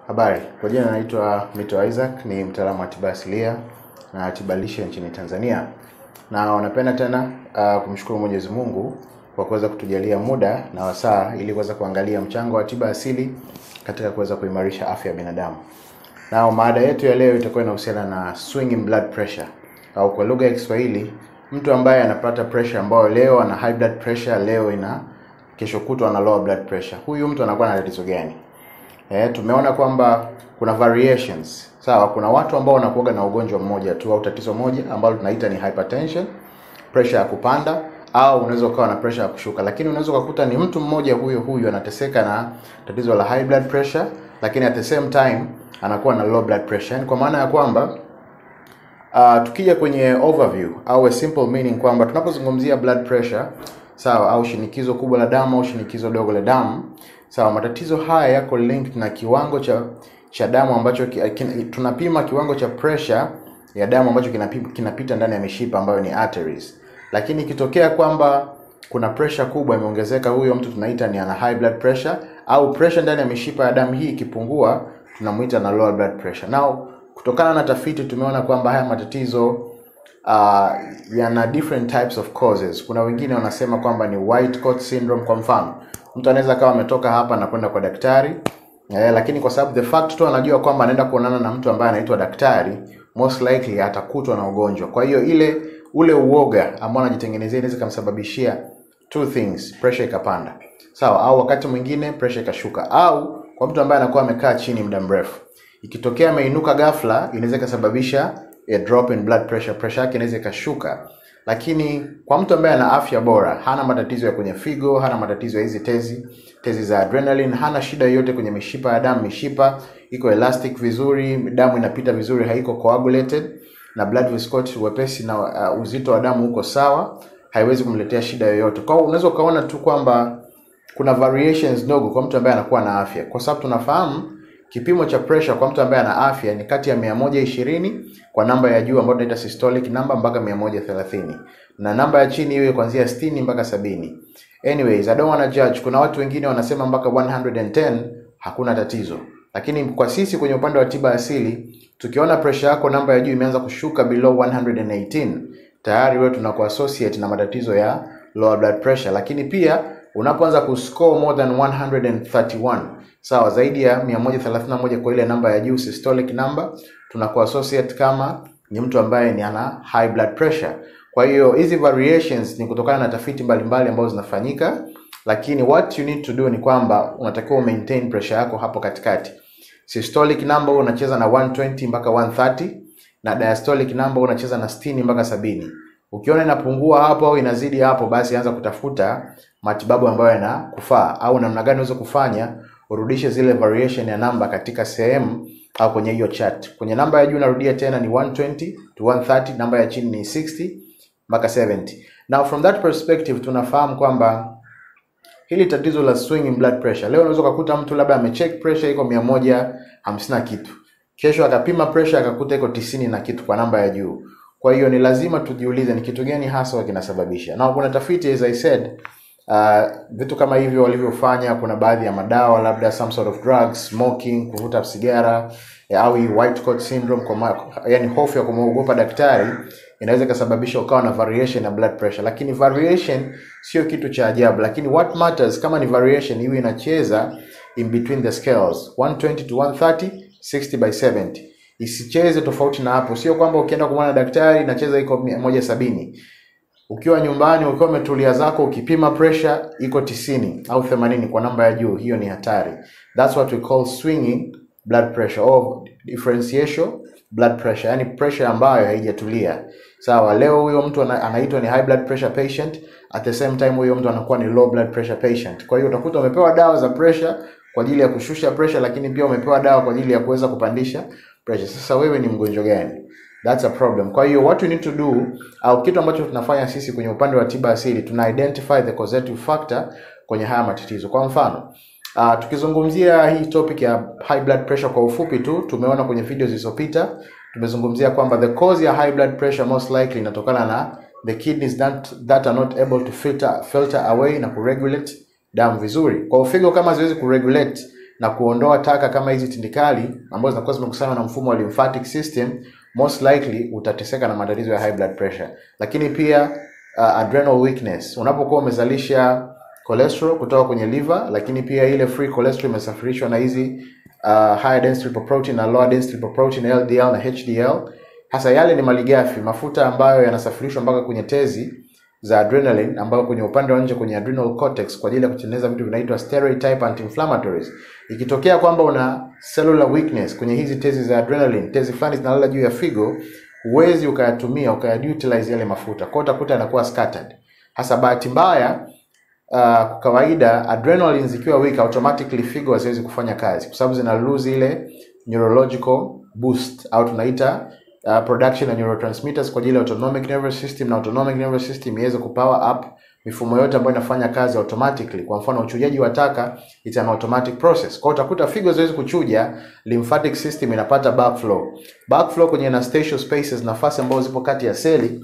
Habari, kwa jina naitwa Mito Isaac, ni mtaalamu wa tiba asilia na tiba lishe nchini Tanzania, na wanapenda tena uh, kumshukuru Mwenyezi Mungu kwa kuweza kutujalia muda na wasaa ili kuweza kuangalia mchango wa tiba asili katika kuweza kuimarisha afya ya binadamu. Na mada yetu ya leo itakuwa inahusiana na swinging blood pressure au kwa lugha ya Kiswahili, mtu ambaye anapata pressure ambayo leo ana high blood pressure, leo ina kesho kutwa ana lower blood pressure. Huyu mtu anakuwa na tatizo gani? Eh, tumeona kwamba kuna variations. Sawa, kuna watu ambao wanakuwa na ugonjwa mmoja tu au tatizo moja ambalo tunaita ni hypertension, pressure ya kupanda au unaweza ukawa na pressure ya kushuka, lakini unaweza ukakuta ni mtu mmoja huyo huyo anateseka na tatizo la high blood pressure, lakini at the same time anakuwa na low blood pressure. Yani kwa maana ya kwamba uh, tukija kwenye overview au a simple meaning kwamba tunapozungumzia blood pressure sawa, au shinikizo kubwa la damu au shinikizo dogo la damu sawa, matatizo haya yako linked na kiwango cha cha damu ambacho ki, kin, tunapima kiwango cha pressure ya damu ambacho kinapita, kinapita ndani ya mishipa ambayo ni arteries, lakini ikitokea kwamba kuna pressure kubwa imeongezeka, huyo mtu tunaita ni ana high blood pressure, au pressure ndani ya mishipa ya damu hii ikipungua, tunamuita na lower blood pressure. Now kutokana na tafiti tumeona kwamba haya matatizo uh, yana different types of causes. Kuna wengine wanasema kwamba ni white coat syndrome. Kwa mfano, mtu anaweza akawa ametoka hapa na kwenda kwa daktari eh, lakini kwa sababu the fact tu anajua kwamba anaenda kuonana na mtu ambaye anaitwa daktari, most likely atakutwa na ugonjwa. Kwa hiyo ile ule uoga ambao anajitengenezea inaweza kumsababishia two things, pressure ikapanda, sawa, au wakati mwingine pressure ikashuka, au kwa mtu ambaye anakuwa amekaa chini muda mrefu, ikitokea ameinuka ghafla, inaweza ikasababisha a drop in blood pressure, pressure yake inaweza ikashuka. Lakini kwa mtu ambaye ana afya bora, hana matatizo ya kwenye figo, hana matatizo ya hizi tezi tezi za adrenaline, hana shida yoyote kwenye mishipa ya damu, mishipa iko elastic vizuri, damu inapita vizuri, haiko coagulated na blood viscosity, wepesi na uh, uzito wa damu uko sawa, haiwezi kumletea shida yoyote. Kwa hiyo unaweza ukaona tu kwamba kuna variations ndogo kwa mtu ambaye anakuwa na afya, kwa sababu tunafahamu kipimo cha pressure kwa mtu ambaye ana afya ni kati ya 120 kwa namba ya juu ambayo tunaita systolic number mpaka 130 na namba ya chini iwe kuanzia 60 mpaka sabini. Anyways, I don't wanna judge. Kuna watu wengine wanasema mpaka 110 hakuna tatizo, lakini kwa sisi kwenye upande wa tiba asili tukiona pressure yako namba ya juu imeanza kushuka below 118 tayari wewe tunakuassociate na matatizo ya lower blood pressure, lakini pia unapoanza kuscore more than 131 sawa, zaidi ya 131 kwa ile namba ya juu systolic number, tunakuassociate kama ni mtu ambaye ni ana high blood pressure. Kwa hiyo hizi variations ni kutokana na tafiti mbalimbali ambazo zinafanyika, lakini what you need to do ni kwamba unatakiwa maintain pressure yako hapo katikati. Systolic number unacheza na 120 mpaka 130 na diastolic number unacheza na 60 mpaka sabini. Ukiona inapungua hapo au inazidi hapo, basi anza kutafuta matibabu ambayo yanakufaa au namna gani unaweza kufanya urudishe zile variation ya namba katika sehemu au kwenye hiyo chart. Kwenye namba ya juu narudia tena ni 120 to 130, namba ya chini ni 60 mpaka 70. Now from that perspective tunafahamu kwamba hili tatizo la swing in blood pressure, leo unaweza kukuta mtu labda amecheck pressure iko 150 na kitu, kesho akapima pressure akakuta iko tisini na kitu kwa namba ya juu. Kwa hiyo ni lazima tujiulize ni kitu gani hasa kinasababisha. Na kuna tafiti as I said, uh, vitu kama hivyo walivyofanya, kuna baadhi ya madawa labda some sort of drugs, smoking, kuvuta sigara au white coat syndrome, kwa yani hofu ya kumwogopa daktari inaweza ikasababisha ukawa na variation ya blood pressure, lakini variation sio kitu cha ajabu, lakini what matters kama ni variation iwe inacheza in between the scales 120 to 130 60 by 70 isicheze tofauti na hapo. Sio kwamba ukienda kumwona daktari inacheza iko moja sabini, ukiwa nyumbani ukiwa umetulia zako ukipima pressure iko tisini au themanini kwa namba ya juu, hiyo ni hatari. That's what we call swinging blood pressure or differential blood pressure, yani pressure ambayo haijatulia. Sawa, leo huyo mtu anaitwa ni high blood pressure patient, at the same time huyo mtu anakuwa ni low blood pressure patient. Kwa hiyo utakuta umepewa dawa za pressure kwa ajili ya kushusha pressure, lakini pia umepewa dawa kwa ajili ya kuweza kupandisha pressure. Sasa wewe ni mgonjwa gani? That's a problem. Kwa hiyo what we need to do au kitu ambacho tunafanya sisi kwenye upande wa tiba asili tuna identify the causative factor kwenye haya matatizo. Kwa mfano, uh, tukizungumzia hii topic ya high blood pressure kwa ufupi tu, tumeona kwenye video zilizopita tumezungumzia kwamba the cause ya high blood pressure most likely inatokana na the kidneys that, that are not able to filter filter away na kuregulate damu vizuri. Kwa figo kama ziwezi kuregulate na kuondoa taka kama hizi tindikali ambazo zinakuwa zimekusanywa na mfumo wa lymphatic system, most likely utateseka na matatizo ya high blood pressure. Lakini pia uh, adrenal weakness, unapokuwa umezalisha cholesterol kutoka kwenye liver, lakini pia ile free cholesterol imesafirishwa na hizi uh, higher density lipoprotein na lower density lipoprotein LDL na HDL. Hasa yale ni malighafi, mafuta ambayo yanasafirishwa mpaka kwenye tezi za adrenaline ambayo kwenye upande wa nje kwenye adrenal cortex kwa ajili ya kutengeneza vitu vinaitwa steroid type anti-inflammatories. Ikitokea kwamba una cellular weakness kwenye hizi tezi za adrenaline, tezi fulani zinalala juu ya figo, huwezi ukayatumia ukayautilize yale mafuta, kwa hiyo utakuta yanakuwa scattered. Hasa bahati mbaya uh, kwa kawaida adrenaline zikiwa weak automatically figo haziwezi kufanya kazi kwa sababu zina lose ile neurological boost au tunaita uh, production ya neurotransmitters kwa ajili ya autonomic nervous system na autonomic nervous system iweze kupower up mifumo yote ambayo inafanya kazi automatically. Kwa mfano uchujaji wa taka, it's an automatic process. Kwa hiyo utakuta figo ziwezi kuchuja, lymphatic system inapata backflow. Backflow kwenye interstitial spaces, nafasi ambazo zipo kati ya seli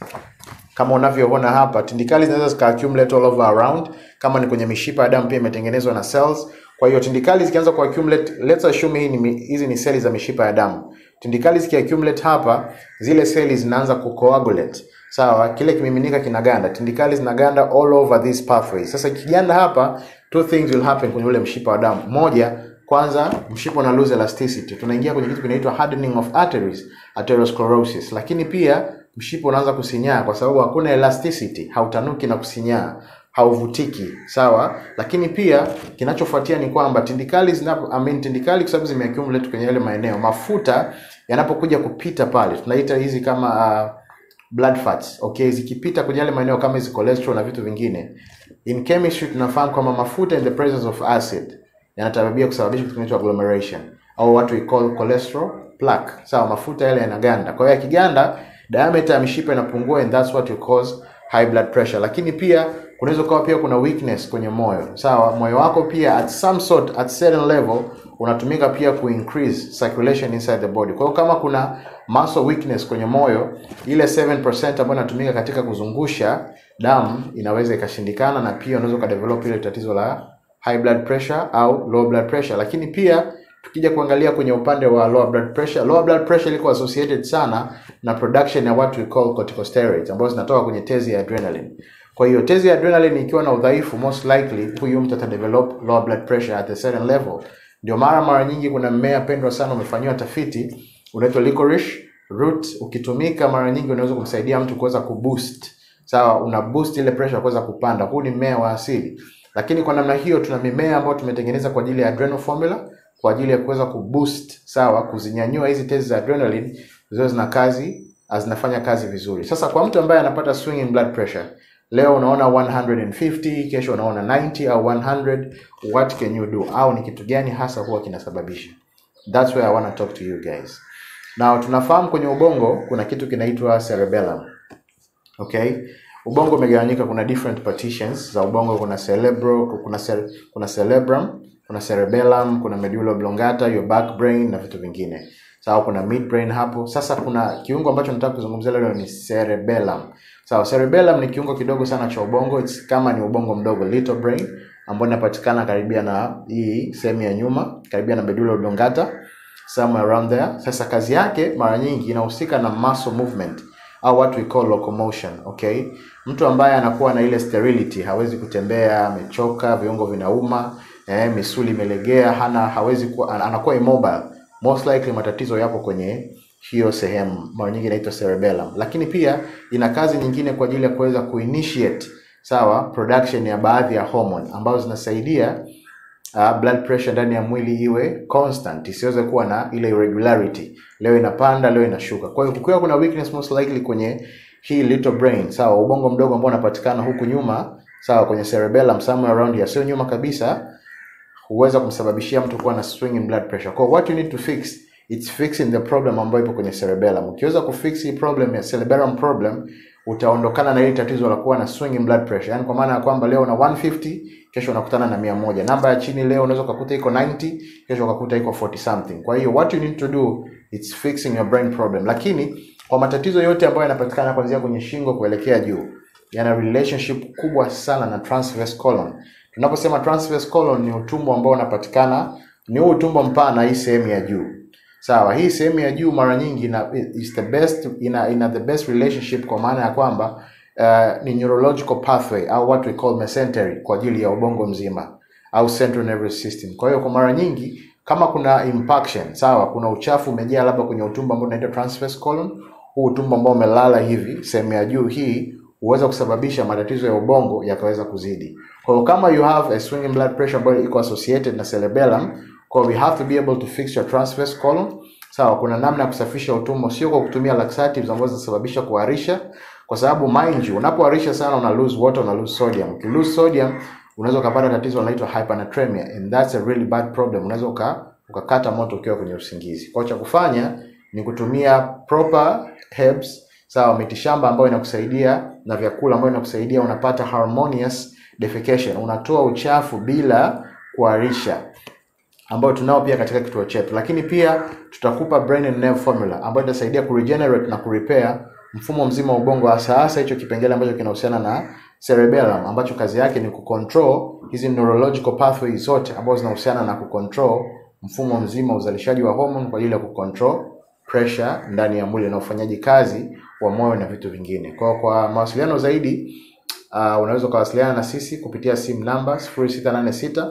kama unavyoona hapa, tindikali zinaweza zika accumulate all over around. Kama ni kwenye mishipa ya damu pia imetengenezwa na cells. Kwa hiyo tindikali zikianza ku accumulate, let's assume hii ni hizi ni seli za mishipa ya damu. Tindikali ziki accumulate hapa, zile seli zinaanza ku coagulate. Sawa, kile kimiminika kinaganda, tindikali zinaganda all over this pathway. Sasa ikiganda hapa, two things will happen kwenye ule mshipa wa damu. Moja, kwanza mshipa una lose elasticity. Tunaingia kwenye kitu kinaitwa hardening of arteries, atherosclerosis. Lakini pia mshipa unaanza kusinyaa kwa sababu hakuna elasticity, hautanuki na kusinyaa, hauvutiki, sawa. Lakini pia kinachofuatia ni kwamba tindikali zinapo, I mean, tindikali kwa sababu zimeaccumulate kwenye yale maeneo, mafuta yanapokuja kupita pale, tunaita hizi kama uh, blood fats okay, zikipita kwenye yale maeneo kama hizi cholesterol na vitu vingine, in chemistry tunafahamu kwamba mafuta in the presence of acid yanatabia kusababisha kitu kinaitwa agglomeration au what we call cholesterol plaque. Sawa, mafuta yale yanaganda. Kwa hiyo yakiganda, diameter ya mishipa inapungua and that's what you cause high blood pressure. Lakini pia kunaweza kuwa pia kuna weakness kwenye moyo. Sawa, moyo wako pia at some sort at certain level unatumika pia ku increase circulation inside the body. Kwa hiyo kama kuna muscle weakness kwenye moyo, ile 7% ambayo inatumika katika kuzungusha damu inaweza ikashindikana, na pia unaweza ukadevelop ile tatizo la high blood pressure au low blood pressure. Lakini pia tukija kuangalia kwenye upande wa lower blood pressure, lower blood pressure iko associated sana na production ya what we call corticosteroids ambazo zinatoka kwenye tezi ya adrenaline. Kwa hiyo tezi ya adrenaline ikiwa na udhaifu, most likely huyu mtu atadevelop lower blood pressure at a certain level. Ndio mara mara nyingi kuna mmea pendwa sana umefanyiwa tafiti unaitwa licorice root, ukitumika mara nyingi unaweza kumsaidia mtu kuweza kuboost. Sawa, una boost ile pressure kuweza kupanda. Huu ni mmea wa asili. Lakini kwa namna hiyo tuna mimea ambayo tumetengeneza kwa ajili ya adrenal formula kwa ajili ya kuweza kuboost sawa, kuzinyanyua hizi tezi za adrenaline ziwe zina kazi zinafanya kazi vizuri. Sasa kwa mtu ambaye anapata swing in blood pressure, leo unaona 150, kesho unaona 90 au 100, what can you do? Au ni kitu gani hasa huwa kinasababisha? That's where I want to talk to you guys. Now tunafahamu kwenye ubongo kuna kitu kinaitwa cerebellum. Okay? Ubongo umegawanyika, kuna different partitions za ubongo. Kuna cerebro, kuna cere, kuna cerebrum, kuna cerebellum, kuna medulla oblongata, your back brain na vitu vingine. Sawa, kuna midbrain hapo. Sasa kuna kiungo ambacho nataka kuzungumzia leo ni cerebellum. Sawa, cerebellum ni kiungo kidogo sana cha ubongo, it's kama ni ubongo mdogo, little brain, ambao inapatikana karibia na hii sehemu ya nyuma, karibia na medulla oblongata, somewhere around there. Sasa kazi yake mara nyingi inahusika na muscle movement au what we call locomotion. Okay, mtu ambaye anakuwa na ile sterility, hawezi kutembea, amechoka, viungo vinauma, eh, misuli imelegea, hana hawezi kuwa, anakuwa immobile, most likely matatizo yapo kwenye hiyo sehemu, mara nyingi inaitwa cerebellum. Lakini pia ina kazi nyingine kwa ajili ya kuweza kuinitiate sawa, production ya baadhi ya hormone ambazo zinasaidia uh, blood pressure ndani ya mwili iwe constant, isiweze kuwa na ile irregularity, leo inapanda, leo inashuka. Kwa hiyo kukiwa kuna weakness most likely kwenye hii little brain, sawa, ubongo mdogo ambao unapatikana huku nyuma, sawa, kwenye cerebellum somewhere around here, sio nyuma kabisa, huweza kumsababishia mtu kuwa na swing in blood pressure. Kwa what you need to fix it's fixing the problem ambayo ipo kwenye cerebellum. Ukiweza kufix hii problem ya cerebellum problem, utaondokana na hili tatizo la kuwa na swing in blood pressure. Yaani kwa maana ya kwamba leo una 150, kesho unakutana na 100. Namba ya chini leo unaweza kukuta iko 90, kesho ukakuta iko 40 something. Kwa hiyo what you need to do it's fixing your brain problem. Lakini kwa matatizo yote ambayo yanapatikana kuanzia kwenye shingo kuelekea juu, yana relationship kubwa sana na transverse colon. Tunaposema transverse colon ni utumbo ambao unapatikana ni huu utumbo mpana, hii sehemu ya juu. Sawa, hii sehemu ya juu mara nyingi ina, is the best ina, ina the best relationship kwa maana ya kwamba uh, ni neurological pathway au what we call mesentery kwa ajili ya ubongo mzima au central nervous system. Kwa hiyo kwa mara nyingi kama kuna impaction, sawa, kuna uchafu umejaa labda kwenye utumbo ambao unaitwa transverse colon, huu utumbo ambao umelala hivi, sehemu ya juu hii huweza kusababisha matatizo ya ubongo yakaweza kuzidi. Kwa hiyo kama you have a swinging blood pressure ambayo iko associated na cerebellum, kwa hiyo we have to be able to fix your transverse colon. Sawa, kuna namna ya kusafisha utumbo, sio kwa kutumia laxatives ambazo zinasababisha kuharisha, kwa sababu mind you, unapoharisha sana una lose water, una lose sodium. Uki lose sodium unaweza ukapata tatizo linaloitwa hypernatremia and that's a really bad problem. Unaweza uka, ukakata moto ukiwa kwenye usingizi. Kwa hiyo cha kufanya ni kutumia proper herbs sawa, mitishamba ambayo inakusaidia na vyakula ambayo inakusaidia unapata harmonious defecation, unatoa uchafu bila kuharisha, ambayo tunao pia katika kituo chetu, lakini pia tutakupa brain and nerve formula ambayo itasaidia kuregenerate na kurepair mfumo mzima wa ubongo, hasa hasa hicho kipengele ambacho kinahusiana na cerebellum, ambacho kazi yake ni kucontrol hizi neurological pathways zote ambazo zinahusiana na kucontrol mfumo mzima wa uzalishaji wa hormone kwa ajili ya kucontrol pressure ndani ya mwili na ufanyaji kazi wa moyo na vitu vingine. Kwa kwa mawasiliano zaidi uh, unaweza ukawasiliana na sisi kupitia simu namba 0686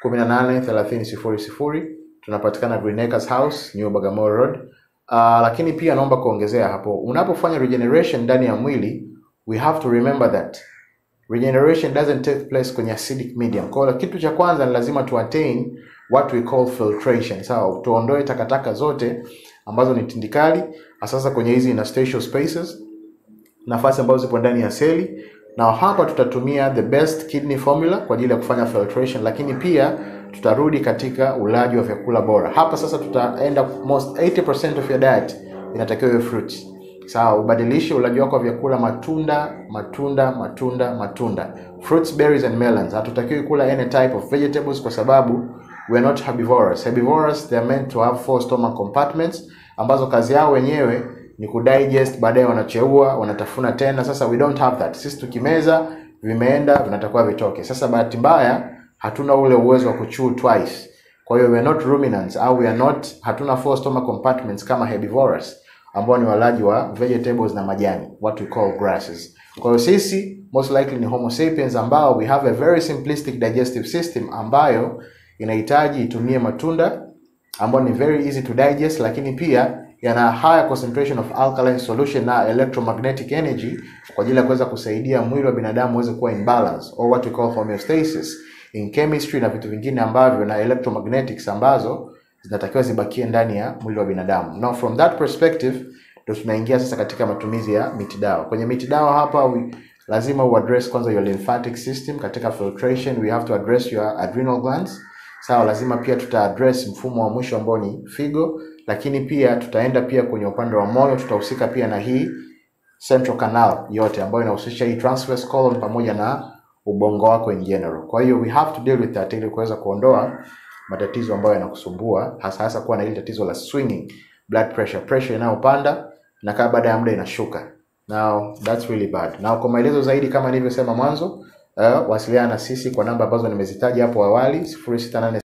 18 30 00. Tunapatikana Green Acres House, New Bagamoyo Road. Uh, lakini pia naomba kuongezea hapo, unapofanya regeneration ndani ya mwili, we have to remember that regeneration doesn't take place kwenye acidic medium. Kwa hiyo kitu cha kwanza ni lazima tu attain what we call filtration. Sawa, tuondoe takataka zote ambazo ni tindikali, hasa kwenye hizi interstitial spaces, nafasi ambazo zipo ndani ya seli, na hapa tutatumia the best kidney formula kwa ajili ya kufanya filtration, lakini pia tutarudi katika ulaji wa vyakula bora. Hapa sasa tutaenda most 80% of your diet inatakiwa iwe fruits. Sawa, ubadilishe ulaji wako wa vyakula matunda, matunda, matunda, matunda. Fruits, berries and melons. Hatutakiwi kula any type of vegetables kwa sababu we are not herbivorous. Herbivorous they are meant to have four stomach compartments ambazo kazi yao wenyewe ni kudigest, baadaye wanacheua, wanatafuna tena. Sasa we don't have that. Sisi tukimeza vimeenda, vinatakiwa vitoke. Sasa bahati mbaya hatuna ule uwezo wa kuchew twice. Kwa hiyo we are not ruminants au we are not, hatuna four stomach compartments kama herbivores ambao ni walaji wa vegetables na majani, what we call grasses. Kwa hiyo sisi most likely ni homo sapiens ambao we have a very simplistic digestive system ambayo inahitaji itumie matunda ambayo ni very easy to digest, lakini pia yana higher concentration of alkaline solution na electromagnetic energy kwa ajili ya kuweza kusaidia mwili wa binadamu uweze kuwa in balance or what we call homeostasis in chemistry na vitu vingine ambavyo na electromagnetics ambazo zinatakiwa zibakie ndani ya mwili wa binadamu. Now from that perspective ndio tunaingia sasa katika matumizi ya miti dawa. Kwenye miti dawa hapa we, lazima uaddress kwanza your lymphatic system katika filtration, we have to address your adrenal glands. Sawa, lazima pia tuta address mfumo wa mwisho ambao ni figo, lakini pia tutaenda pia kwenye upande wa moyo, tutahusika pia na hii central canal yote ambayo inahusisha hii transverse colon pamoja na ubongo wako in general. Kwa hiyo we have to deal with that ili kuweza kuondoa matatizo ambayo yanakusumbua hasa hasa kuwa na ile tatizo la swinging blood pressure, pressure inayopanda na kaa baada ya muda inashuka. Now that's really bad. Now kwa maelezo zaidi kama nilivyosema mwanzo, uh, wasiliana na sisi kwa namba ambazo nimezitaja hapo awali 068